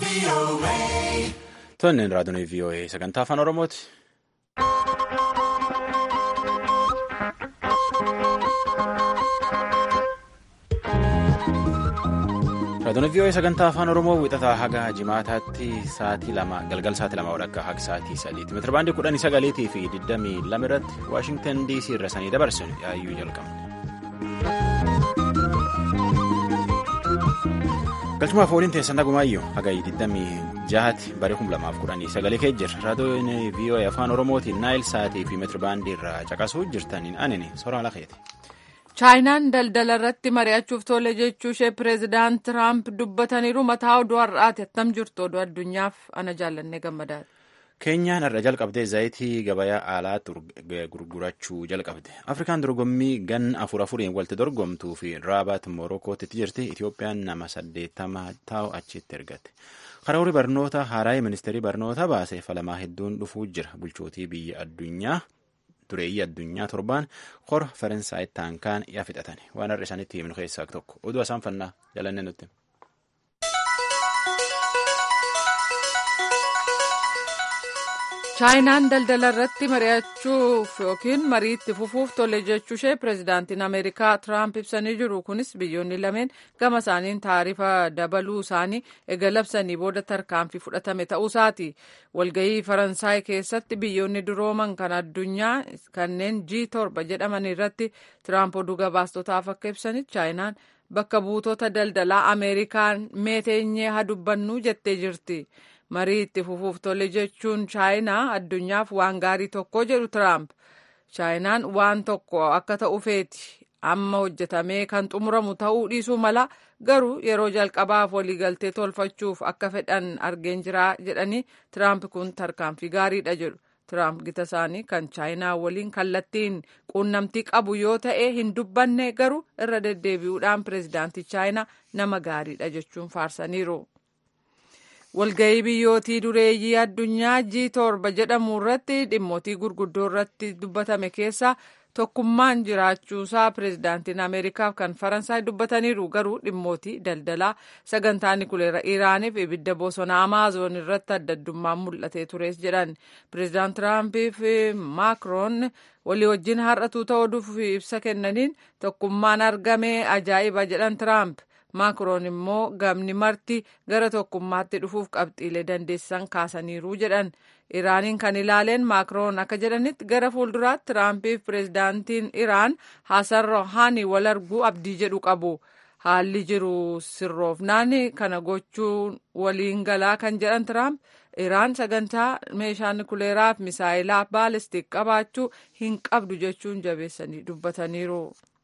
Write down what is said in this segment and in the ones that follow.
Tonneen raadiyoo VOA sagantaa afaan Oromooti. Raadiyoo VOA sagantaa afaan Oromoo wixataa haga jimaataatti sa'aatii lama galgal sa'aatii lama walakkaa haga sa'aatii sadiitti meetira baandii kudhanii sagaliitii fi digdamii lama irratti Waashingtan DC irra sanii dabarsinu yaayyuu jalqabne. galchumaaf waliin teessan nagumaayyuu haga 26 bara 2019 kee jirra raadiyoon VOA afaan oromootiin naayil sa'aatii fi meetira baandii irraa caqasuu jirtaniin anini soraa lakeeti. chaayinaan daldala irratti mari'achuuf tole jechuu ishee pireezidaant tiraamp dubbataniiru mataa oduu har'aati attam jirtu oduu addunyaaf ana jaallannee gammadaadha. keenyaan irra jalqabdee zayitii gabayaa alaa gurgurachuu jalqabde afrikaan dorgommii gan afur afuriin walitti dorgomtuu fi raabaat morokootti jirti itiyoophiyaan nama saddeettama taa'u achitti ergatte karoorri barnoota haaraa ministeerii barnoota baase falamaa hedduun dhufuu jira bulchootii biyya addunyaa dureeyyii addunyaa torbaan hora faransaay taankaan yaa fixatan waan har'a isaanitti himnu keessaa tokko oduu asaan fannaa jalannee nutti. chaayinaan daldala irratti mari'achuuf yookiin mariitti fufuuf tole jechuu ishee pireezidaantiin ameerikaa tiraamp ibsanii jiru kunis biyyoonni lameen gama isaaniin taarifa dabaluu isaanii ega labsanii booda tarkaanfii fudhatame ta'uusaati walgahii faransaay keessatti biyyoonni durooman kan addunyaa kanneen g torba jedhaman irratti tiraamp oduu gabaastotaaf akka ibsanitti chaayinaan bakka buutota daldalaa ameerikaan meeteenyee haa dubbannuu jettee jirti. marii itti fufuuf tole jechuun chaayinaa addunyaaf waan gaarii tokko jedhu tiraamp chaayinaan waan tokko akka ta'u feeti amma hojjetamee kan xumuramu ta'uu dhiisuu mala garuu yeroo jalqabaaf waliigaltee tolfachuuf akka fedhan argeen jira jedhanii tiraamp kun tarkaanfii gaariidha jedhu tiraamp gita isaanii kan chaayinaa waliin kallattiin quunnamtii qabu yoo ta'e hin dubbanne garuu irra deddeebi'uudhaan pireezidaantii chaayinaa nama gaariidha jechuun faarsaniiru. walgahii biyyootii dureeyyii addunyaa g torba jedhamu irratti dhimmootii gurguddoo irratti dubbatame keessa tokkummaan jiraachuusaa pireezidaantiin ameerikaaf kan faransaay dubbataniiru garuu dhimmootii daldalaa sagantaa nikuleera iraaniif ibidda bosona amaazoon irratti addaddummaan mul'atee tures jedhan pireezidaant tiraampiif maakroon walii wajjin har'atuu ta'uuf ibsa kennaniin tokkummaan argame ajaa'iba jedhan tiraamp. maakroon immoo gamni marti gara tokkummaatti dhufuuf qabxiilee dandeessisan kaasaniiru jedhan iraaniin kan ilaaleen maakroon akka jedhanitti gara fuulduraatti tiraampiif pireezidaantiin iraan hasan rohaanii wal arguu abdii jedhu qabu haalli jiru sirroofnaan kana gochuun waliin galaa kan jedhan tiraamp iraan sagantaa meeshaa nikuleeraaf misaayilaa baalistik qabaachuu hin qabdu jechuun jabeessanii dubbataniiru.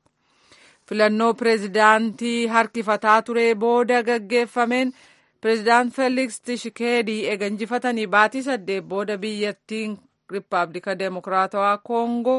filannoo pireezidaantii harkifataa ture booda gaggeeffameen pireezidaant feeliks tishikeedii eega injifatanii baatii saddeet booda biyyattiin riippaabilika deemokiraatawaa koongoo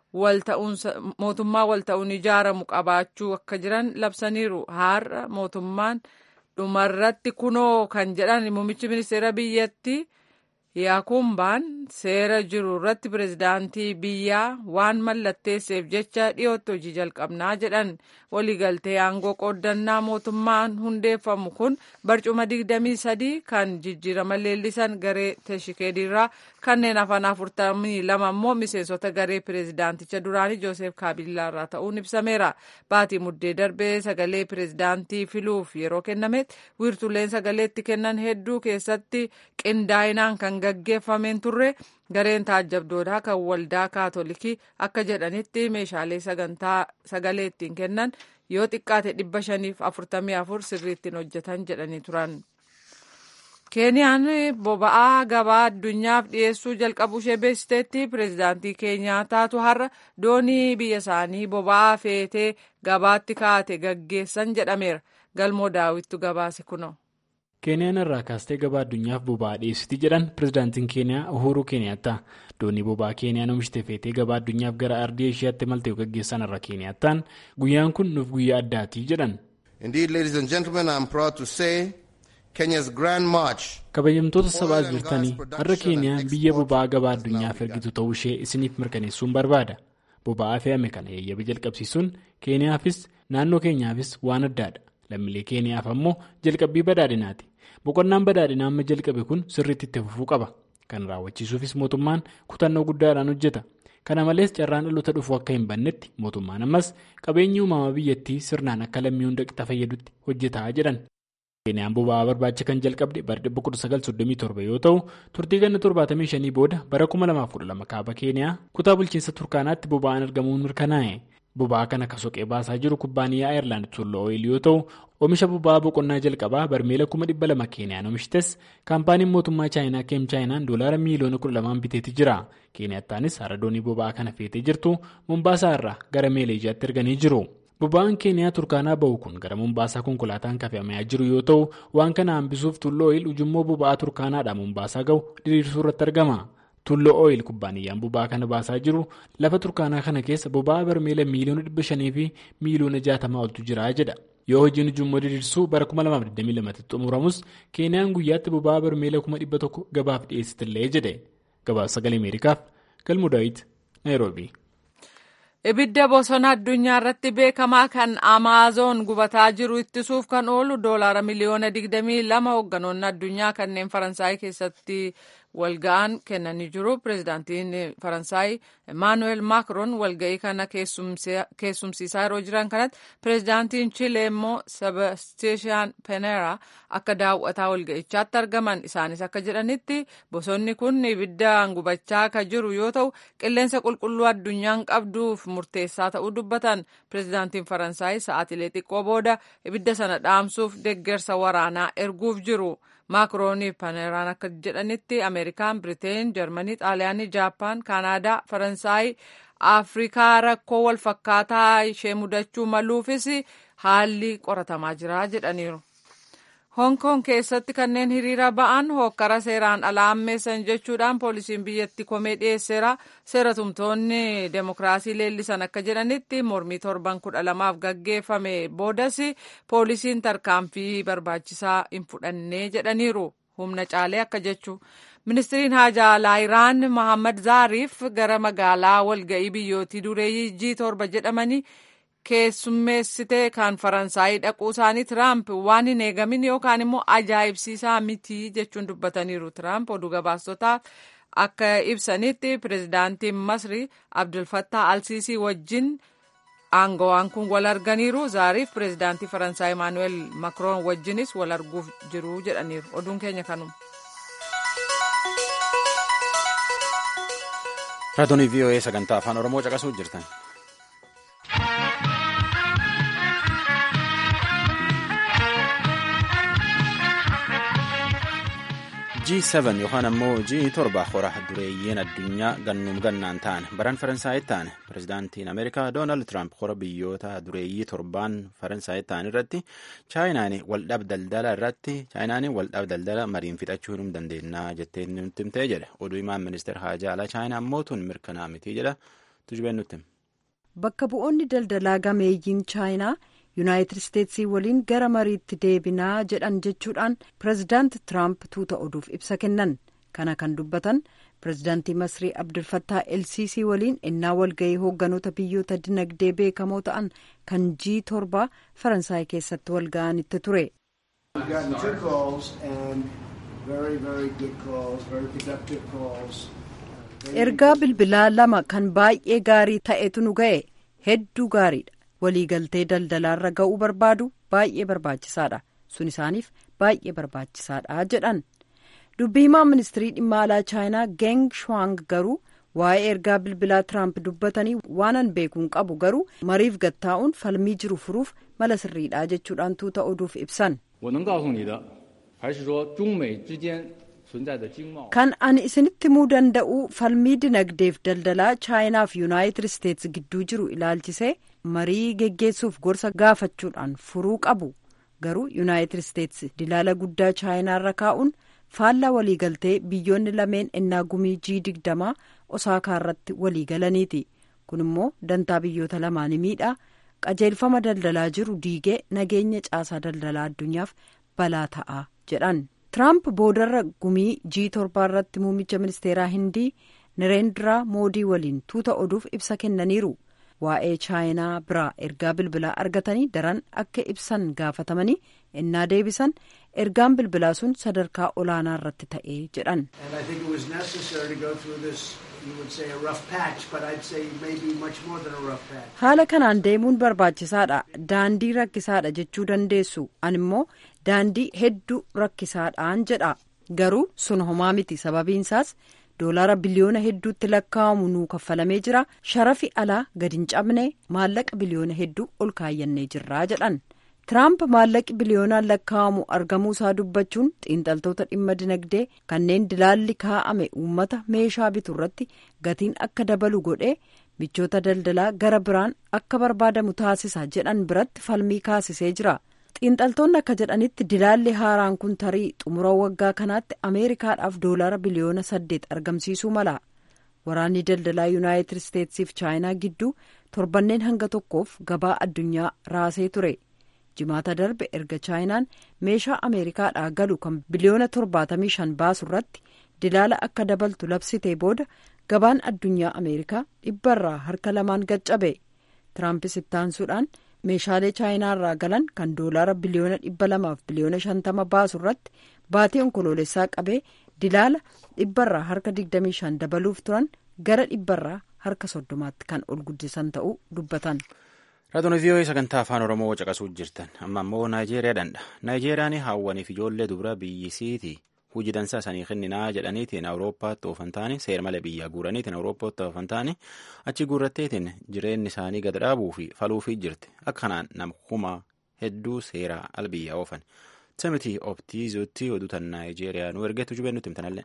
mootummaa walta'uun ijaaramu qabaachuu akka jiran labsaniiru har'a mootummaan dhumarratti kunoo kan jedhan muummichi ministeera biyyattii yaakumbaan seera jiru irratti pireezidaantii biyyaa waan mallatteesseef jecha dhiyootti hojii jalqabnaa jedhan waliigaltee aangoo qooddannaa mootummaan hundeeffamu kun barcuma 23 kan jijjiirama leellisan garee teshikeediirraa kanneen hafan 42 immoo miseensota garee pireezidaanticha duraanii joosef kaabilaarraa ta'uun ibsameera baatii muddee darbee sagalee pireezidaantii filuuf yeroo kennametti wiirtuleen sagaleetti kennan hedduu keessatti qindaa'inaan kan gaggeeffameen turre gareen taajjabdootaa kan waldaa kaatolikii akka jedhanitti meeshaalee sagantaa sagalee ittiin kennan yoo xiqqaate dhibba shaniif afurtamii afur sirriittiin hojjetan jedhanii turan. keeniyaan boba'aa gabaa addunyaaf dhiyeessuu jalqabuu ishee beeksiteetti pireezidaantii keenyaa taatu har'a doonii biyya isaanii boba'aa feetee gabaatti kaate gaggeessan jedhameera galmoo daawwittu gabaase kunoo. keeniyaan irraa kaastee gabaa addunyaaf boba'aa dhiyeessiti jedhan pireezidaantiin keeniyaa uhuruu keeniyaattaa doonii boba'aa keeniyaan oomishte feetee gabaa addunyaaf gara ardii ishiyaatti maltee gaggeessan irra keeniyaattaan guyyaan kun nuuf guyyaa addaatii jedhan. kabajamtoota sabaa jirtanii har'a keeniyaan biyya boba'aa gabaa addunyaaf ergitu ta'uu ishee isiniif mirkaneessuun barbaada boba'aa fe'ame kana eeyyama jalqabsiisuun keeniyaafis naannoo keenyaafis waan addaadha lammiilee keeniyaaf ammoo jalqabbii badhaadhinaati boqonnaan badhaadhinaa amma jalqabe kun sirriitti itti fufuu qaba kan raawwachiisuufis mootummaan kutannoo guddaadhaan hojjeta kana malees carraan dhaloota dhufu akka hin bannetti mootummaan ammas qabeenyi uumamaa biyyattii sirnaan akka lammii hunda qixa fayyadutti hojjetaa jedhan. keeniyaan boba'aa barbaacha kan jalqabde bara 1937 yoo ta'u turtii ganna 75 booda bara 2012 kaaba keeniyaa kutaa bulchiinsa turkaanaatti boba'aan argamuun mirkanaa'e boba'aa kana akka soqee baasaa jiru kubbaaniyyaa ayerlaand tulloo ooyil yoo ta'u oomisha boba'aa boqonnaa jalqabaa barmeela 200,000 keeniyaan oomishtes kaampaaniin mootummaa chaayinaa keem chaayinaan doolaara miiliyoona 12 biteetii jira keeniyattaanis haradoonii boba'aa kana feetee jirtu mombaasaa irraa gara meeleejiyaatti erganii jiru. boba'aan keeniyaa turkaanaa bahu kun gara mombaasaa konkolaataan kafamaa jiru yoo ta'u waan kana hambisuuf tulloo ooyil ujummoo boba'aa turkaanaadhaa mombaasaa gahu diriirsuu irratti argama tulloo ooyil kubbaaniyyaan boba'aa kana baasaa jiru lafa turkaanaa kana keessa boba'aa barmeela miiliyoona 500 fi miiliyoona 60 oltu jira jedha yoo hojiin ujummoo diriirsuu bara 2022 xumuramus keeniyaan guyyaatti boba'aa barmeela 100,000 gabaaf dhiyeessitillee jedhe gabaasa sagalee ameerikaaf galmu daawit naayiroobii. ibidda bosona addunyaa irratti beekamaa kan amaazoon gubataa jiru ittisuuf kan oolu doolaara miliyoona 22 hoogganoonni addunyaa kanneen faransaay keessatti walga'an kennanii jiru pireezidaantiin faransaay emaanuweel maakroon walga'ii kana keessumsiisaa yeroo jiran kanatti pireezidaantiin chilee immoo sebastiishaan peneera akka daawwataa walga'ichaatti argaman isaanis akka jedhanitti bosonni kun ibiddaan gubachaa akka jiru yoo ta'u qilleensa qulqulluu addunyaan qabduuf murteessaa ta'uu dubbatan pireezidaantiin faransaay sa'aatilee xiqqoo booda ibidda sana dhaamsuuf deeggarsa waraanaa erguuf jiru. maakroonii paneeraan akka jedhanitti ameerikaan biriteen jarmanii xaaliyaanii jaappaan kaanaadaa faransaay afrikaa rakkoo walfakkaataa ishee mudachuu maluufis haalli qoratamaa jira jedhaniiru. Hong Kong keessatti kanneen hiriira ba'an hokkara seeraan alaa ammeessan jechuudhaan poolisiin biyyatti komee dhiyeesseera seera tumtoonni demokiraasii leellisan akka jedhanitti mormii torban kudha lamaaf gaggeeffame boodas poolisiin tarkaanfii barbaachisaa hin fudhannee jedhaniiru humna caalee akka jechu. Ministiriin haajaa alaa Iraan Mohammad Zaariif gara magaalaa walga'ii biyyootii dureeyyii G torba jedhamanii keessummeessitee kan faransaayii dhaquu isaanii tiraamp waan hin eegamin yookaan immoo ajaa'ibsiisaa miti jechuun dubbataniiru tiraamp oduu gabaastotaaf akka ibsanitti pireezidaantiin masrii abdulfattaa alsiisii wajjin aangawaan kun wal arganiiru zaariif pireezidaantii faransaay emaanuweel makroon wajjinis wal arguuf jiru jedhaniiru oduun keenya kanuma. raadiyoo voa sagantaa afaan oromoo caqasuu jirtan. G7 yookaan ammoo G7 hora dureeyyiin addunyaa gannuum gannaan ta'an baran Faransaayit ta'an pirezidaantiin Ameerikaa Doonaald Tiraamp hora biyyoota dureeyyii torbaan Faransaayit ta'an irratti chaayinaan waldhab daldala irratti chaayinaan waldhab daldala mariin fixachuu hin dandeenyaa jettee nutti himtee jedhe oduu himaan ministeera haajaa alaa chaayinaa ammoo tun mirkanaa miti jedha tujubeen nutti. Bakka bu'oonni daldalaa gameeyyiin chaayinaa. yuunaayitid isteetsii waliin gara mariitti deebinaa jedhan jechuudhaan pireezidaanti tiraamp tuuta oduuf ibsa kennan kana kan dubbatan pireezidaantii masrii abdulfattaa elsiisii waliin innaa walga'ii hoogganoota biyyoota dinagdee beekamoo ta'an kan jii torba faransaay keessatti walga'anitti ture. ergaa bilbilaa lama kan baay'ee gaarii ta'etu nu ga'e hedduu gaariidha. waliigaltee daldalaarra ga'uu barbaadu baay'ee barbaachisaadha sun isaaniif baay'ee barbaachisaadha jedhan dubbii himaa ministirii dhimma alaa chaayinaa geng shuang garuu waa'ee ergaa bilbilaa tiraamp dubbatanii waanan beekuun qabu garuu mariif gattaa'uun falmii jiru furuuf mala sirriidha jechuudhaan tuuta oduuf ibsan. kan ani isinitti himuu danda'u falmii dinagdeef daldalaa chaayinaaf yuunaayitid isteetsi gidduu jiru ilaalchisee marii geggeessuuf gorsa gaafachuudhaan furuu qabu garuu yuunaayitid isteetsi dilaala guddaa chaayinaarra kaa'uun faallaa waliigaltee biyyoonni lameen innaa gumii jii digdamaa osaakaa irratti waliigalaniiti kun immoo dantaa biyyoota lamaanii miidhaa qajeelfama daldalaa jiru diigee nageenya caasaa daldalaa addunyaaf balaa ta'a jedhan. Tiraamp boodarra gumii jii torbaa irratti muummicha ministeeraa hindii nireendraa moodii waliin tuuta oduuf ibsa kennaniiru waa'ee chaayinaa biraa ergaa bilbilaa argatanii daran akka ibsan gaafatamanii innaa deebisan ergaan bilbilaa sun sadarkaa olaanaa irratti ta'ee jedhan. haala kanaan deemuun barbaachisaadha daandii rakkisaadha jechuu dandeessu an immoo daandii hedduu rakkisaadhaan jedha garuu sun homaa miti sababiinsaas doolaara biliyoona hedduutti lakkaa'amu nuu kaffalamee jira sharafi alaa gadi hin cabne maallaqa biliyoona hedduu ol kaayyannee jirraa jedhan tiraamp maallaqi biliyoonaan lakkaa'amu argamuu isaa dubbachuun xiinxaltoota dhimma dinagdee kanneen dilaalli kaa'ame uummata meeshaa bitu irratti gatiin akka dabalu godhee michoota daldalaa gara biraan akka barbaadamu taasisa jedhan biratti falmii kaasisee jira. xiinxaltoonni akka jedhanitti dilaalli haaraan kun tarii xumura waggaa kanaatti ameerikaadhaaf doolaara biliyoona saddeet argamsiisuu mala waraanni daldalaa yuunaayitid isteetsiif chaayinaa gidduu torbanneen hanga tokkoof gabaa addunyaa raasee ture jimaata darbe erga chaayinaan meeshaa ameerikaadhaa galu kan biliyoona torbaatamii shan baasu irratti dilaala akka dabaltu labsitee booda gabaan addunyaa ameerikaa dhibbarraa harka lamaan gaccabe tiraampis ittaansuudhaan. meeshaalee chaayinaa irraa galan kan doolaara biliyoona dhibba lamaaf biliyoona shantama baasu irratti baatii onkoloolessaa qabee dilaala dhibbarraa harka digdamii shan dabaluuf turan gara dhibbarraa harka soddomaatti kan ol guddisan ta'uu dubbatan. raadiyoo vii'oo'ee sagantaa afaan oromoo caqasuu jirtan amma immoo naayijeeriyaadhandha naayijeeriyaan hawwaniif ijoollee dubara biyyisiiti hojii dansaa sanii kenninaa jedhaniitiin awurooppaatti oofan taane seera malee biyyaa guuraniitiin awurooppaatti oofan taane achi guurratteetiin jireenyi isaanii gad dhaabuu fi faluufii jirti akkanaan nama kuma hedduu seeraa al biyyaa oofan samitii optiizuutti oduutan naayijeeriyaa nu ergeetu jubee nutti himtanallee.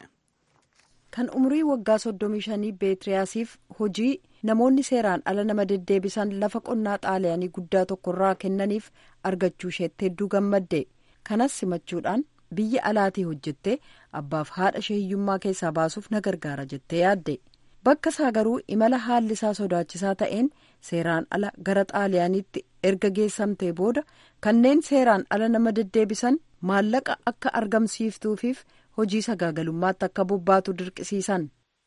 kan umurii waggaa soddomii shanii beetiriyaasiif hojii namoonni seeraan ala nama deddeebisan lafa qonnaa xaaliyaanii guddaa tokkorraa kennaniif argachuu isheetti hedduu gammadde kanas simachuudhaan biyya alaatii hojjettee abbaaf haadha ishee hiyyummaa keessaa baasuuf na gargaara jettee yaadde bakka isaa garuu imala haalli isaa sodaachisaa ta'een seeraan ala gara xaaliyaaniitti erga geessamtee booda kanneen seeraan ala nama deddeebisan maallaqa akka argamsiiftuufiif hojii sagaagalummaatti akka bobbaatu dirqisiisan.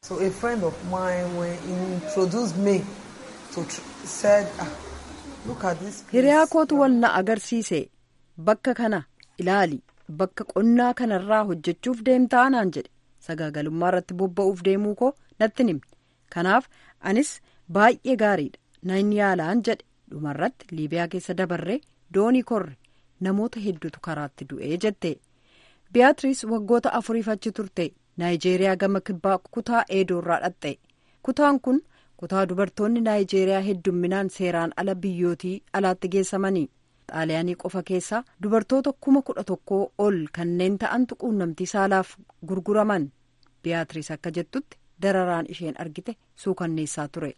hiriyaa kootu wal na agarsiise bakka kana ilaali. bakka qonnaa kanarraa hojjechuuf deemtaa naan jedhe sagaagalummaa irratti bobba'uuf deemuu koo natti himne kanaaf anis baay'ee gaariidha nan yaalaan jedhe dhumarratti liibiyaa keessa dabarree doonii korre namoota hedduutu karaatti du'ee jette biyaatiriis waggoota afuriif achi turte naayijeeriyaa gama kibbaa kutaa eedoorraa dhaqxe kutaan kun kutaa dubartoonni naayijeeriyaa heddumminaan seeraan ala biyyootii alaatti geessamanii. xaaliyaanii qofa keessaa dubartoota kuma kudha tokkoo ol kanneen ta'antu quunnamtii saalaaf gurguraman biyaatiriis akka jettutti dararaan isheen argite suukanneessaa ture.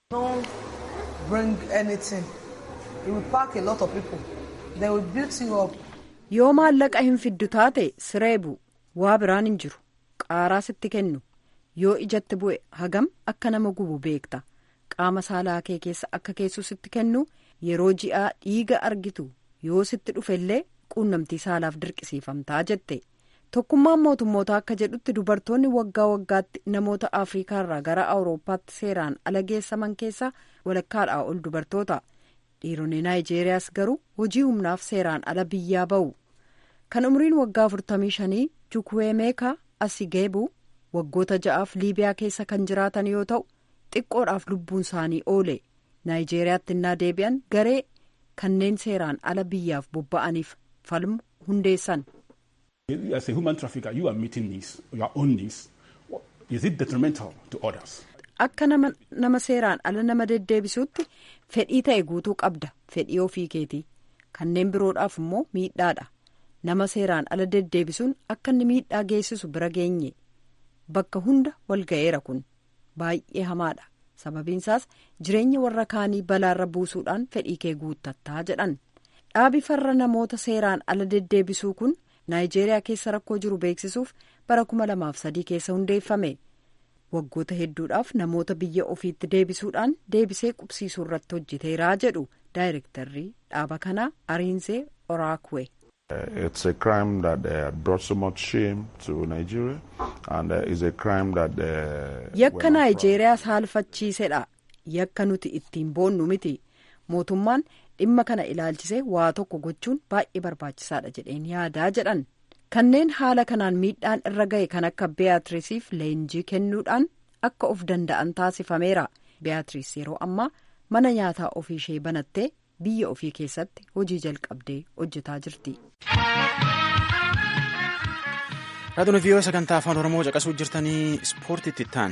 yoo maallaqa hin fiddu taate sireebu waa biraan hin jiru qaaraa sitti kennu yoo ijatti bu'e hagam akka nama gubu beekta qaama saalaa kee keessa akka keessu sitti kennu. yeroo ji'aa dhiiga argitu yoo sitti dhufellee quunnamtii saalaaf dirqisiifamtaa jette tokkummaan mootummootaa akka jedhutti dubartoonni waggaa waggaatti namoota afriikaarraa gara awurooppaatti seeraan ala geessaman keessaa walakkaadhaa ol dubartoota dhiironni naayijeeriyaas garuu hojii humnaaf seeraan ala biyyaa ba'u kan umriin waggaa 45 jukuweemeekaa asigeebu waggoota ja'aaf liibiyaa keessa kan jiraatan yoo ta'u xiqqoodhaaf lubbuun isaanii oole. naayijeeriyaatti innaa deebi'an garee kanneen seeraan ala biyyaaf bobba'aniif falmu hundeessan. As a human trafficker, you are meeting needs, your own needs. Is it detrimental to others? Akka nama, nama seeraan ala nama deddeebisuutti fedhii ta'e guutuu qabda fedhii ofii keetii kanneen biroodhaaf immoo miidhaadha nama seeraan ala deddeebisuun akka inni miidhaa geessisu bira geenye bakka hunda walga'eera kun baay'ee hamaadha. sababiinsaas jireenya warra kaanii balaarra buusuudhaan fedhii kee guuttattaa jedhan dhaabi farra namoota seeraan ala deddeebisuu kun naayijeeriyaa keessa rakkoo jiru beeksisuuf bara kuma lamaaf sadii keessa hundeeffame waggoota hedduudhaaf namoota biyya ofiitti deebisuudhaan deebisee qubsiisuu irratti hojjeteeraa jedhu daayirektarrii dhaaba kanaa ariinsee oraakuwe. It's a crime that uh, brought so much shame to Nigeria and uh, is a crime that. Uh, Yakka Naayijeeriyaa saalfachiisedha. yakka nuti ittiin boonnu miti mootummaan dhimma kana ilaalchisee waa tokko gochuun baay'ee barbaachisaadha jedheen yaadaa jedhan kanneen haala kanaan miidhaan irra ga'e kan akka beeyatiriisiif leenjii kennuudhaan akka of danda'an taasifameera beeyatiriis yeroo ammaa mana nyaataa ofii ishee banattee biyya ofii keessatti hojii jalqabdee hojjetaa jirti. Raadiyoon viiyoo sagantaa afaan Oromoo caqasuu jirtanii ispoortiitti ta'an.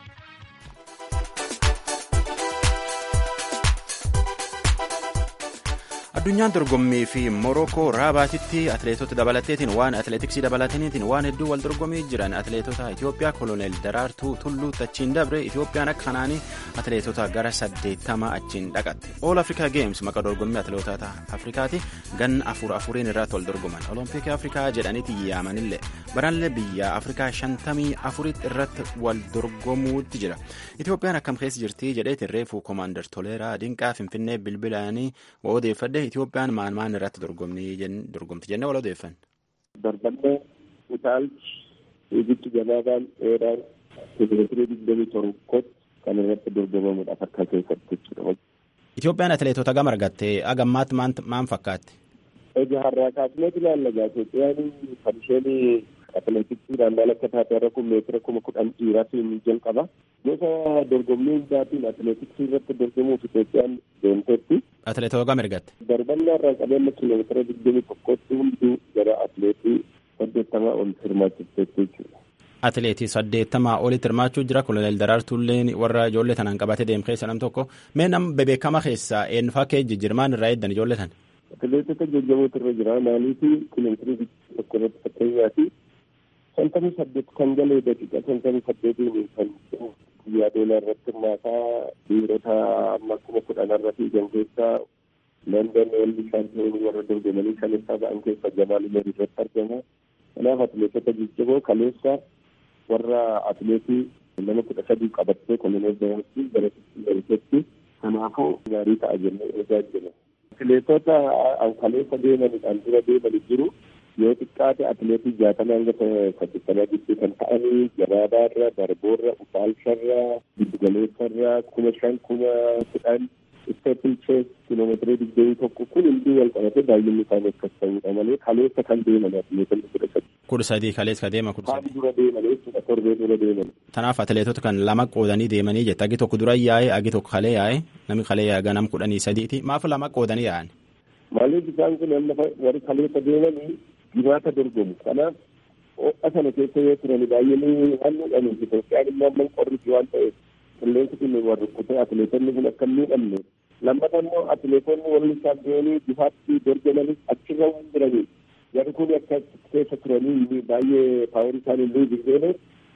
addunyaan dorgommii fi morookoo raabaatitti atileetota dabalateetiin waan atileetiksii dabalataniitiin waan hedduu wal dorgomii jiran atileetota itiyoophiyaa koloneel daraartuu tulluu achiin dabre itiyoophiyaan akka kanaanii atileetota gara saddeettama achiin dhaqatte ool afrikaa geems maqaa dorgommii atileetota afrikaati ganna afur afuriin irratti wal dorgoman olompikii afrikaa jedhaniiti yaamanillee barallee biyya afrikaa shantamii afuritti irratti wal dorgomuutti jira itiyoophiyaan akkam keessa jirti jedheetiin reefuu koomaandar toleeraa dinqaa finfinnee bilbilaanii odeeffadhe Itoophiyaan maan maan irratti dorgomti jennee wal odeeffanne. Darbannee utaalchi fiigichi gabaabaan dheeraan kiiloomeetirii digdamii tokkotti kan irratti dorgomamudha akka keessatti jechuudha. Itoophiyaan atileetota gama argatte agammaatti maan fakkaatti? Egaa har'aa kaasnee ilaalla gaa Itoophiyaan kan isheen atileetiksiidhaan maal akka taate irra kun meetira kuma kudhan dhiiraatiin jalqaba. Gosa dorgommii hundaatiin atileetiksii irratti dorgomuuf Itoophiyaan deemteetti. Atileetota gama ergatte. Darbannaa irraa qabeenya kiiloomeetira digdamii tokkotti hunduu gara atileetii saddeettamaa ol hirmaachifteetti jechuudha. Atileetii saddeettamaa olitti hirmaachuu jira. Koloneel Daraartuulleen warra ijoollee tanaan qabatee deemu keessa nam tokko. Mee nam bebeekama keessaa eenyufaa kee jijjiirmaan irraa eeddan ijoollee tan? Atileetota jajjabootu irra jira. Maaliifii kiiloomeetirii tokko irratti fakkeenyaati. Shantamii saddeet kan galee daqiiqa shantamii saddeetiin kan guyyaa doolaa irratti hirmaataa dhiirota amma kuma kudhan irra fiigan keessaa London walli shaampiyoonii warra dorgomanii kaleessaa ba'an keessa Jamaal Umar irratti argama. Kanaaf atileetota jajjaboo kaleessa warra atileetii nama kudha sadii qabattee koloneel Daraartuu gara Itiyoophiyaatti kanaafuu gaarii ta'a jennee eegaa jirra. Atileetota kaleessa deemanidhaan dura deemanii jiru. yoo xiqqaate atileetii jaatama hanga saddeettamaa gidduu kan ta'anii gabaabaarra darboorra utaalcharra giddugaleessarra kuma shan kuma kudhan isteepil chees kiloomeetirii digdamii tokko kun hunduu wal qabatee baay'inni isaanii akkas ta'uudha malee kaleessa kan deeman atileetonni kudha sadii. kudha sadii kaleessa ka deema kudha sadii. dura deeman jechuudha torbee dura deeman. Kanaaf atileetota kan lama qoodanii deemanii jette agi tokko dura yaa'e agi tokko kalee yaa'e namni kalee yaa'e ganam kudhanii sadiiti maaf lama qoodanii yaa'an. Maaliif isaan kun amma warri kaleessa deemanii jimaata dorgomu kanaaf ho'a sana keessa yoo turan baay'inii waan miidhamuuf Itoophiyaan immoo amma qorriti waan ta'eef qilleensi kun waan rukkutee atileetonni kun akka miidhamne lammata immoo atileetonni warri shaampiyoonii bifaatti dorgomanis achirra hin jiranii jarri kun akka keessa turanii baay'ee paaworii isaanii hin jirreene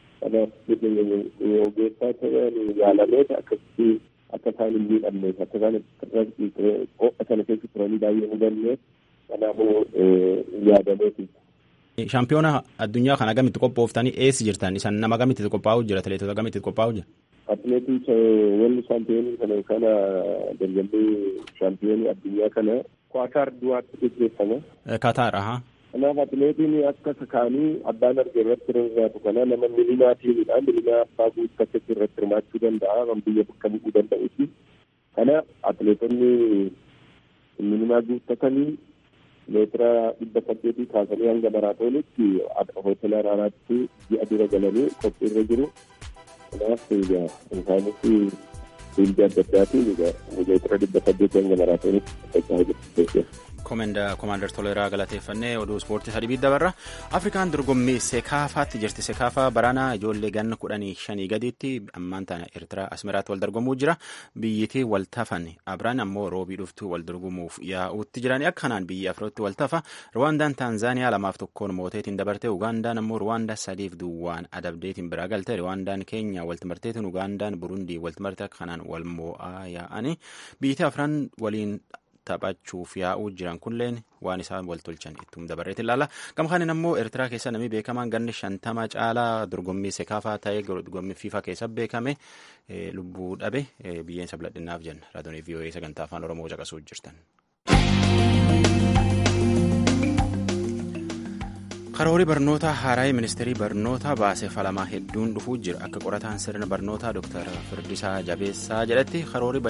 kanaaf ogeessaa ta'an yaalamee akkasitti akka isaan hin miidhamneef akka isaan ho'a sana keessa turanii baay'ee hubanneef kanaafuu yaadameeti. Shaampiyoona addunyaa kana gamitti qophooftanii eessi jirtan isan nama gamitti qophaa'u jira atileetota gamitti qophaa'u jira. Atileetii walli shaampiyoonii kana kana dorgommii shaampiyoonii addunyaa kana Kwaataar duwaatti gaggeeffama. Kataar ahaa. Kanaaf atileetiin akka kakaanii abbaan arge irratti hirmaatu kana nama milimaatiinidha. Milimaa abbaa guuttaatti irratti hirmaachuu danda'a. Kan biyya bakka bu'uu danda'uti. Kana atileetonni milimaa guuttatanii meetira dhibba saddeetii kaasanii hanga maraatoonitti hoteela Araaraatti ji'a dura galanii qophiirra jiru. Kanaaf isaanis fiildii adda addaatiin meetira dhibba saddeetii hanga maraatoonitti taphachaa jiru. Komaander Toleeraa galateeffannee oduu ispoortii sadii dabarra. Afrikaan dorgommii Sekaafaatti jirti. Sekaafaa baraana ijoollee ganna kudhanii shanii gadiitti ammaan tana Eertiraa Asmiraatti wal dorgomuu jira. Biyyittii wal tafan Abiraan ammoo roobii dhuftuu wal dorgomuuf yaa'uutti jirani. Akka kanaan biyyi Afiritti wal tafa. Ruwaandaan Taanzaaniyaa lamaaf tokkoon mooteetiin dabarte. Ugaandaan ammoo Ruwaandaa sadiif duwwaan adabdeetiin biraa galte. Ruwaandaan Keenya wal timarteetiin Ugaandaan Burundii wal timarte kanaan wal moo'aa yaa'ani. Biyyittii Afiraan waliin taphachuuf yaa'uu jiran kunleen waan isaan wal tolchan ittum dabarreetti ilaalla. Gama kanaan ammoo Eertiraa keessa namni beekamaan ganni shantama caalaa dorgommii sekaafaa ta'ee dorgommii fiifaa keessa beekame lubbuu dhabe biyyeen sabladhinnaaf jenna. Raadiyoon VOA sagantaa afaan Oromoo caqasuu jirtan. Karoorii barnootaa haaraa ministeerii barnootaa baasee falamaa hedduun dhufuu jira. Akka qorataan sirna barnootaa Dr. Firdisaa Jabeessaa jedhatti karoorii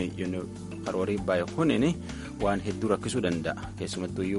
baay'ee waan hedduu rakkisuu danda'a. Keessumattuu iyyuu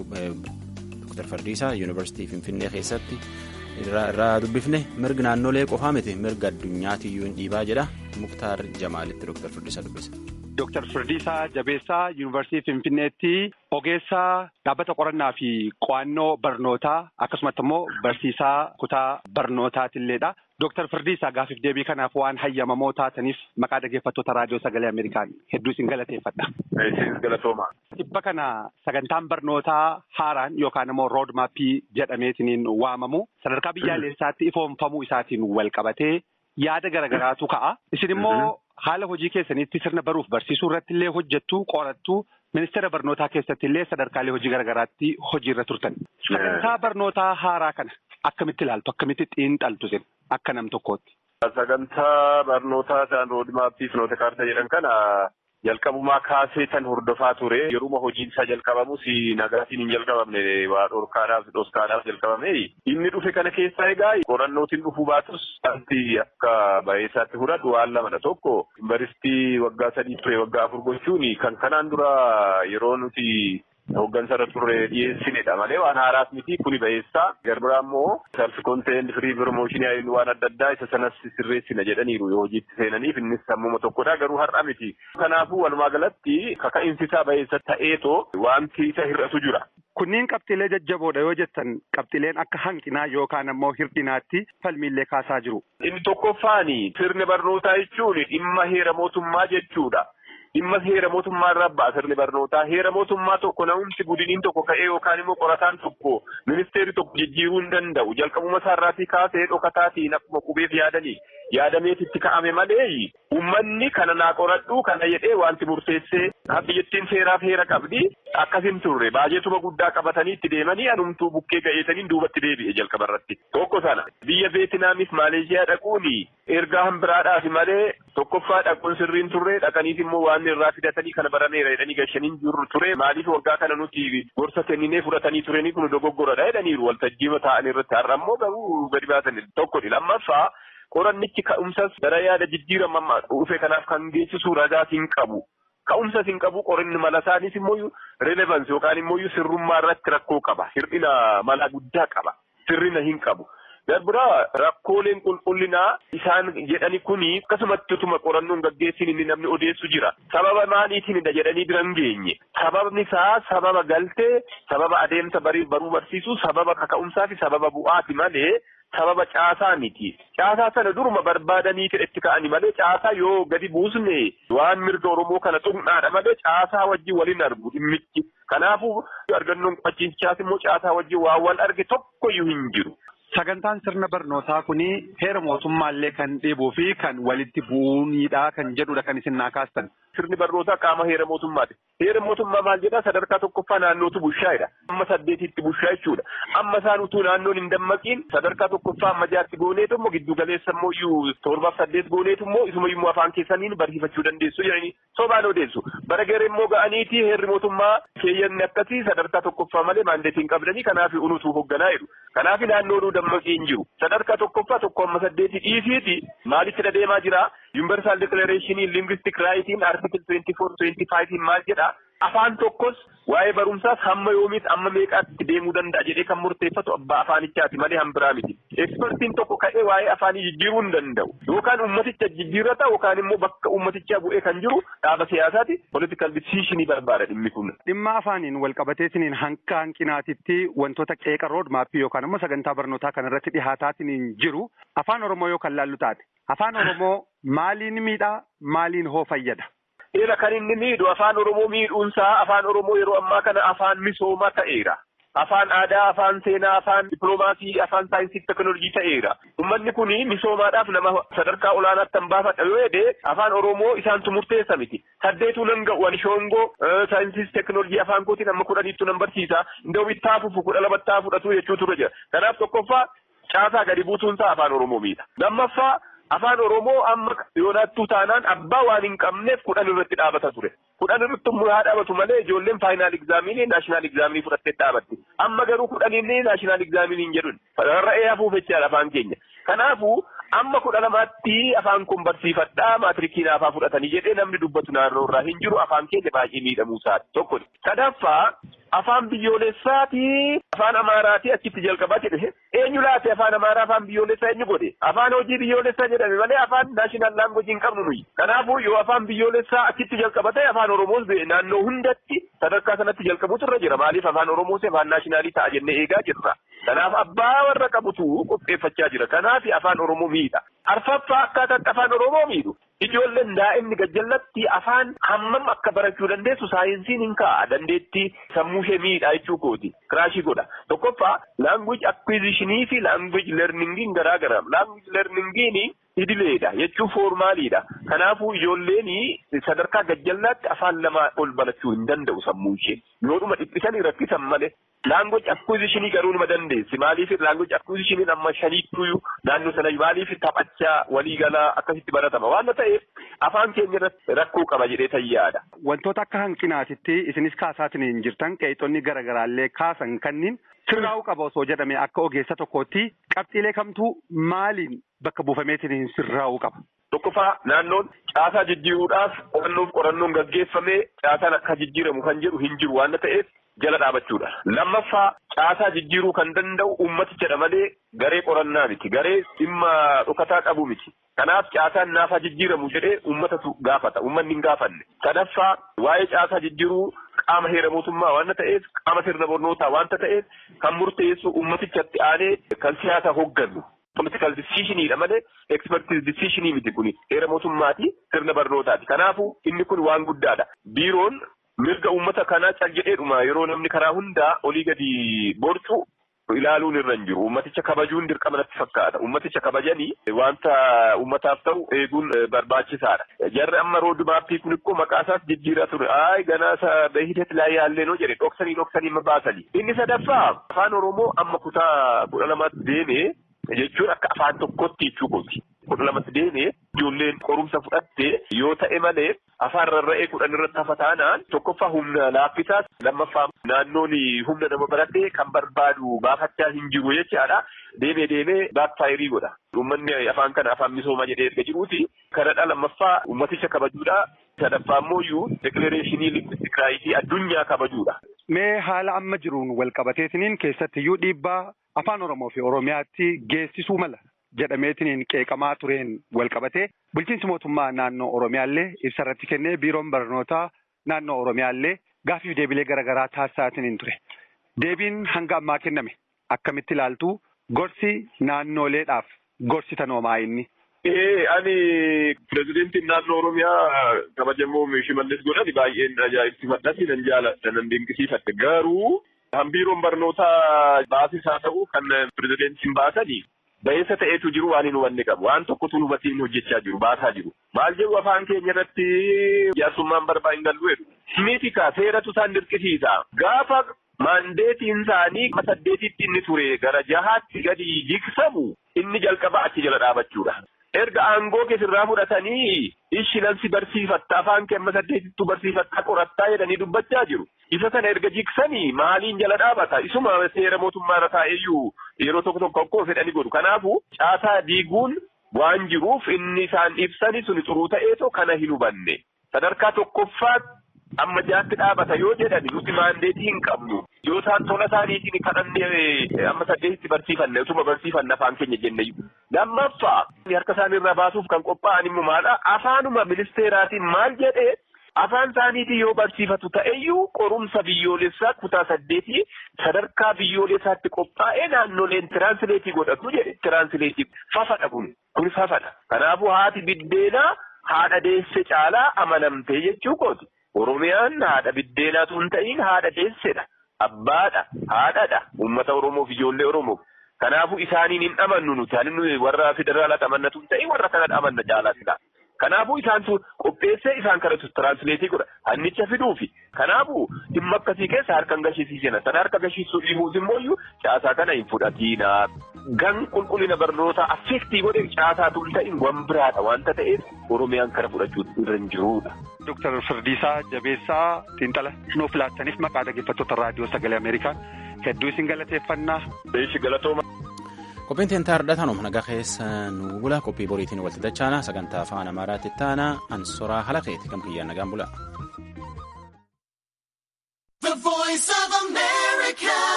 Dr. Firdisaa Yuunivarsiitii Finfinnee keessatti irraa dubbifne mirga naannolee qofaa miti mirga addunyaatiyyuu hin dhiibaa jedha. Muktaar Jamaalitti Dr. Firdisaa dubbisa. Dr. Firdiisaa Jabeessaa Yuunivarsiitii Finfinneetti ogeessaa dhaabbata qorannaa fi qo'annoo barnootaa akkasumatti immoo barsiisaa kutaa barnootaatilleedha. Dr. Firdiisaa gaafiif deebii kanaaf waan hayyamamoo taataniif maqaa dhaggeeffattoota raadiyoo sagalee Ameerikaan hedduu isin galateeffadha. Isin galatooma. Dhibba kana sagantaan barnootaa haaraan yookaan immoo rood maappii jedhameetiniin waamamu sadarkaa biyyaalessaatti ifoomfamuu isaatiin wal qabatee yaada garagaraatu ka'a. Isin immoo haala hojii keessaniitti sirna baruuf barsiisuu irratti illee hojjettuu qorattuu ministeera barnootaa keessatti illee sadarkaalee hojii garagaraatti hojiirra turtan. Sagantaa barnootaa haaraa kana akkamitti ilaaltu akkamitti xiinxaltu sin akka nam tokkootti. Sagantaa barnootaa isaan roodmaappii fi noota kaartaa jedhan kana jalqabumaa kaasee tan hordofaa ture yeruma hojiin isaa jalqabamus nagaatiin hin jalqabamne waa dhorkaadhaaf dhoskaadhaaf jalqabame inni dhufe kana keessaa egaa qorannootiin dhufuu baatus wanti akka baay'isaatti fudhadhu waan lamadha tokko yuunivarsiitii waggaa sadii ture waggaa afur gochuun kan kanaan dura yeroo nuti Hooggansa irra turre dhiyeessinedha malee waan haaraas miti kuni ba'eessaa garbiraa immoo self contained free promotion waan adda addaa isa sanas sirreessina jedhaniiru yoo hojiitti seenaniif innis sammuma tokkodha garuu har'a miti. Kanaafuu walumaa galatti kaka'iinsi isaa ba'eessa ta'eetoo wanti isa hir'atu jira. Kunniin qabxiilee jajjaboodha yoo jettan qabxiileen akka hanqinaa yookaan ammoo hir'inaatti falmiillee kaasaa jiru. Inni tokkoffaani sirni barnootaa jechuun dhimma heera mootummaa jechuudha. Dhimma heera mootummaa irraa ba'a sirni barnootaa. Heera mootummaa tokko na'umsi gudiniin tokko ka'ee yookaan immoo qorataan tokko ministeerri tokko jijjiiruu hin danda'u. Jalqabuma isaarraatii kaasee dhokataatiin akkuma qubeef yaadanii yaadameetitti ka'ame malee uummanni kana naa qoradhu kana jedhee wanti murteessee biyyattiin seeraaf heera qabdi akkasin turre baajeetuma guddaa qabatanii itti deemanii anumtuu bukkee ga'eetaniin duubatti deebi'e jalqabarratti. Tokko sana biyya Veetinaamis Maaleeshiyaa dhaquun ergaa hambiraadhaaf malee tokkoffaa dhaquun sirriin turre dhaqaniif immoo waan irraa fidatanii kana barameera jedhanii gashaniin jiru ture maaliif waggaa kana nuti gorsa kenninee fudhatanii turanii kun dogoggoradha jedhaniiru waltajjiima taa'an irratti har'a immoo garuu gadi baasan tokkodha lammaffaa qorannichi ka'umsas gara yaada jijjiirama dhufe kanaaf kan geessisu ragaas hin qabu. Ka'umsas hin qabu qorinni mala isaanis immoo relevansi yookaan immoo sirrummaa irratti rakkoo qaba. Hir'ina mala guddaa qaba. Sirrina hin qabu. Darbiraa rakkooleen qulqullinaa isaan jedhani kuni akkasumatti utuma qorannoon gaggeessin inni namni odeessu jira. Sababa maaliitiinidha jedhanii bira hin geenye. Sababni isaa sababa galtee, sababa adeemsa baruu barsiisuu, sababa kaka'umsaa fi sababa bu'aati malee sababa caasaa miti. Caasaa sana duruma barbaadanii itti ka'anii malee caasaa yoo gadi buusne waan mirga Oromoo kana xumnaadha malee caasaa wajjin waliin argu dhimmichi. Kanaafuu argannoon qofachiisaas immoo caasaa wajjin waan wal arge tokkoyyuu hin jiru. Sagantaan sirna barnootaa kuni heera mootummaallee kan dheebuu fi kan walitti bu'uunidha kan jedhudha kan isin naa kaastan. Sirni barnootaa qaama heera mootummaati. Heera mootummaa maal jedhaa sadarkaa tokkoffaa naannootu bushaayedha. Amma saddeetitti bushaa jechuudha. Amma isaan utuu naannoon hin dammaqiin sadarkaa tokkoffaa amma jaatti gooneetu immoo giddu galeessa immoo iyyuu torbaaf saddeet gooneetu immoo isuma immoo afaan keessaniin barsiifachuu dandeessu jedhanii sobaan odeessu. Bara garee immoo ga'aniiti heerri mootummaa keeyyanni akkasii sadarkaa tokkoffaa malee maandeetiin qabdanii kanaaf unutuu hoogganaa jedhu. Kanaaf naannoon dammaqii hin jiru. Sadarkaa tokkoffaa tokko amma saddeeti dhiisiiti maalitti deemaa jira? Universal Declaration Linguistic Rightiin Article 24-25 maal jedha? Afaan tokkos waa'ee barumsaas hamma yoomiis amma meeqaatti deemuu danda'a jedhee kan murteeffatu abbaa afaanichaati malee hambiraa miti. Ekspertiin tokko ka'ee waa'ee afaanii jijjiiruu hin danda'u. Yookaan ummaticha jijjiirrata yookaan immoo bakka ummatichaa bu'ee kan jiru dhaaba siyaasaati political decision barbaada dhimmi kun. Dhimma afaaniin wal qabateetiniin hanqa hanqinaatitti wantoota qeeqa rood maappii yookaan immoo sagantaa barnootaa kanarratti dhihaataatiniin jiru afaan Oromoo yoo kan laallu taate afaan Oromoo maaliin miidhaa maaliin hoo fayyada? Eera kan inni miidhu afaan Oromoo miidhuunsaa afaan Oromoo yeroo ammaa kana afaan misoomaa ta'eera. Afaan aadaa, afaan seenaa, afaan dippiloomaasii, afaan saayinsii teekinooloojii ta'eera. Uummanni kun misoomaadhaaf nama sadarkaa olaanaatti kan baafadha yoo jedhe afaan Oromoo isaantu murteessa miti. Saddeetuu nan ga'u ani shoongoo saayinsii teekinooloojii afaan kootiin amma kudhaniittu nan barsiisa. Indoo bittaa fufu kudha lamattaa fudhatu jechuu ture jira. Kanaaf tokkoffaa caasaa gadi buutuunsaa afaan Oromoo miidha. Lammaffaa Afaan Oromoo amma yoonaattuu taanaan abbaa waan hin qabneef kudhan irratti dhaabata ture. Kudhan irratti immoo haa dhaabatu malee ijoolleen faayinaal egzaaminii naashinaal egzaaminii fudhattee dhaabatti. Amma garuu kudhaniin naashinaal egzaaminii hin jedhun. Rarra'ee hafuuf jechaadha afaan keenya. Kanaafuu amma kudha lamaatti afaan kun barsiifadhaa maatirikii naafaa fudhatanii jedhee namni dubbatu naannoo irraa hin jiru afaan keenya baay'ee miidhamuu isaati tokko. Sadaffaa afaan biyyoolessaati afaan amaaraati achitti jalqabaa jedhe eenyu laate afaan amaaraa afaan biyyoolessaa eenyu godhe afaan hojii biyyoolessaa jedhame malee afaan naashinaal laangojii hin qabnu nuyi. Kanaafuu yoo afaan biyyoolessaa achitti jalqabate afaan oromoos naannoo hundatti sadarkaa sanatti jalqabuutu irra jira maaliif afaan oromoos afaan naashinaalii ta'a jennee eegaa jirra. Kanaaf abbaa warra qabutu qopheeffachaa jira. Kanaaf afaan Oromoo miidha. Arfaffaa akkaataatti afaan Oromoo miidhu. Ijoolleen daa'imni gajjallatti afaan hammam akka barachuu dandeessu saayinsiin hin kaa'a. Dandeettii sammuu ishee miidha jechuu kooti. Kiraashii godha. Tokkoffaa laanguweej akwiizishinii fi laanguweej leerningiin garaa gara. Laanguweej leerningiin idileedha jechuun foormaaliidha. Kanaafuu ijoolleen sadarkaa gajjallaatti afaan lama ol barachuu hin danda'u sammuu ishee. Yoodhuma dhiphisanii rakkisan malee. Laangooj akkuizishinii garuu nima dandeessi. Maaliif laangooj akkuizishiniin amma shaniittuu naannoo sana maaliif taphachaa waliigalaa akkasitti baratama waan ta'eef afaan keenya irratti rakkoo qaba jedhee tayyaadha. Wantoota akka hanqinaatitti isinis kaasaatiin hin jirtan qeexonni garaagaraallee kaasan kanniin sirraa'uu qaba osoo jedhame akka ogeessa tokkootti qabxiilee kamtuu maaliin bakka buufameetiin sirraa'uu qaba. Tokkoffaa naannoon caasaa jijjiiruudhaaf qorannoof qorannoon gaggeeffamee caasaan akka jijjiiramu kan jedhu hin jiru waan ta'eef. jala dhaabachuudha. Lammaffaa caasaa jijjiiruu kan danda'u ummatichadha malee garee qorannaa miti. Garee dhimma dhokataa qabu miti. Kanaaf caasaan naafaa jijjiiramu jedhee ummatatu gaafata. Ummanni hin gaafanne. Sadaffaa waa'ee caasaa jijjiiruu qaama heera mootummaa waan ta'eef qaama sirna barnootaa waan ta'eef kan murteessu ummatichatti aanee kan siyaasa hoogganu. Political decisionidha malee expertise decisionii miti kuni heera mootummaati sirna barnootaati. Kanaafuu inni kun waan guddaadha. Biiroon mirga uummata kanaa cal jedheedhuma yeroo namni karaa hundaa olii gadi borcu ilaaluun irra hin jiru. Uummaticha kabajuun dirqama natti fakkaata. Uummaticha kabajanii wanta uummataaf ta'u eeguun barbaachisaadha. Jarri amma rood maappii kun immoo maqaa isaas jijjiiraa ture. Aayi ganaa beehideet laa yaallee noo jedhe dhoksanii dhoksanii ma baasanii. Inni sadaffaa afaan Oromoo amma kutaa kudha lamaatti deemee jechuun akka afaan tokkotti jechuu kooti. Kudha lamatti deemee ijoolleen qorumsa fudhattee yoo ta'e malee afaan rarra'ee kudhan irratti hafa taanaan tokkoffaa humna laaffisaas lammaffaa naannoon humna nama baratee kan barbaadu baafachaa hin jiru jechaadha. Deemee deemee baakfaayirii godha. Uummanni afaan kana afaan misoomaa jedhee erga jiruuti. Kanadha lammaffaa uummaticha kabajuudha. Sadaffaa immoo iyyuu dekilareeshinii lingwistik raayitii addunyaa kabajuudha. Mee haala amma jiruun wal qabateetiniin keessattiyyuu dhiibbaa afaan Oromoo fi Oromiyaatti geessisuu mala jedhameetiniin qeeqamaa tureen wal qabatee bulchiinsi mootummaa naannoo Oromiyaallee ibsa irratti kennee biiroon barnootaa naannoo Oromiyaallee gaaffiif deebilee garaagaraa taasisaatiin ture. Deebiin hanga ammaa kenname akkamitti ilaaltu gorsi naannooleedhaaf gorsitan hoomaa inni. Ee ani pirezidentiin naannoo Oromiyaa kabajamoo Shimallis godhani baay'een ajaa'ibsiifadhatti nan jaaladha nan dinqisiifadhe garuu hambiiroon barnootaa baasis haa ta'u kan pirezidentiin baasanii Ba'eessa ta'eetu jiru waan hin hubanne qabu. Waan tokkotu hubatiin hojjechaa jiru, baasaa jiru. Maal jedhu afaan keenya irratti jaarsummaan barbaa hin gallu jedhu. Miti kaa seeratu isaan dirqisiisa. Gaafa maandeetiin isaanii saddeetitti inni ture gara jahaatti gadi jigsamu inni jalqaba achi jala dhaabachuudha. Erga aangoo keessirraa fudhatanii ishinansi barsiifatta afaan kee amma saddeetittu barsiifatta qorattaa jedhanii dubbachaa jiru. Isa sana erga jigsanii maaliin jala dhaabata? Isuma seera mootummaa irra taa'eyyuu yeroo tokko tokko akkoo fedhanii godhu. Kanaafuu caasaa diiguun waan jiruuf inni isaan ibsani suni xuruu ta'eetoo kana hin hubanne. Sadarkaa tokkoffaatti amma jaatti dhaabata yoo jedhani nuti maandeetii hin qabnu. Yoo isaan tola isaaniitiin kadhannee amma saddeetitti barsiifanne utuma barsiifanne afaan keenya jenne. Lammaffaa harka isaaniirraa baasuuf kan qophaa'an immoo maadha? Afaanuma ministeeraatiin maal jedhee afaan isaaniitiin yoo barsiifatu ta'eyyuu qorumsa biyyoolessaa kutaa saddeetii sadarkaa biyyoolessaatti qophaa'ee naannoleen tiraansileetii godhatu jedhe tiraansileetii fafadha kun kun fafadha. Kanaafuu haati biddeenaa haadha deesse caalaa amanamtee jechuu kooti. Oromiyaan haadha biddeenaatu hin ta'in haadha deessedha. Abbaadha, haadhadha, uummata Oromoof ijoollee Oromoof. Kanaafuu isaaniin hin amannu nuti. Ani warra federaalaa amannatu hin ta'in warra kanadha amanna caalaa Kanaafuu isaantu qopheessee isaan kanatu tiraansileetii godha. Hannicha fiduufi. Kanaafuu dhimma akkasii keessa harka hin gashiisiisina. Sana harka gashiisuu dhiibuus immoo caasaa kana hin fudhatina. gan qulqullina barnootaa affeektii godhe caasaatu hin ta'in wan biraadha wanta ta'eef Oromiyaan kana fudhachuu irra hin jirudha. Dooktar Firdiisaa Jabeessaa Xiinxala nuuf laattaniif maqaa dhaggeeffattoota raadiyoo sagalee Ameerikaa hedduu isin galateeffannaa. Beeshi galatooma. Qophiin teentaa hardhatanuma nagaa keessa nu bula qophii boriitiin walitti dachaana sagantaa afaan amaaraatti taana ansoraa halakeeti gam kiyyaan nagaan bula.